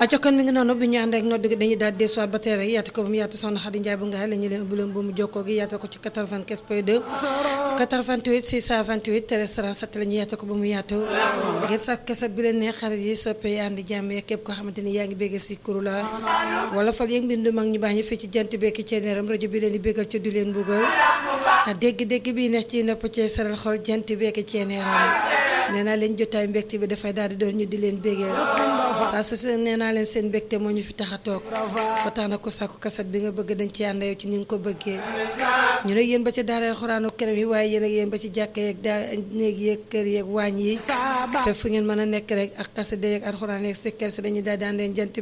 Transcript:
aco kon mi ngi noonu bi ñu ànd ak nodd gi dañuy daal desuwaat ba tey rek yaatu ko ba mu yaatu soxna Xadi Njaay bu nga la ñu leen ëmb leen bu mu jokkoo gi yaatu ko ci 95 point 2 88 628 13 37 la ñu yaatu ko ba mu yaatu ngeen sax kaset bi leen ne xarit yi soppe yi ànd jàmm yeeg képp koo xamante ni yaa ngi bégge si kuru la wala fal yëg mbindu mag ñu baax ñi fii ci jant bekki ceeneeram rajo bi leen di bégal ci du leen mbugal dégg-dégg bi neex ci nopp ci saral xol jant bekki ceeneeram nee naa leen jotaay mbégte bi dafay daal di doon ñu di leen bégee saa su se nee naa leen seen mbégte moo ñu fi tax a toog ba tax na ko sàkku kaset bi nga bëgg dañ ci ànd yow ci ni nga ko bëggee ñu ne yéen ba ci daara xuraanu kerem yi waaye yéen ak yéen ba ci jàkka yeeg daa néeg yeeg kër yeeg waañ yi fépp fu ngeen mën a nekk rek ak xasida yeeg alxuraan yeeg sikkar si dañuy daal di ànd leen jant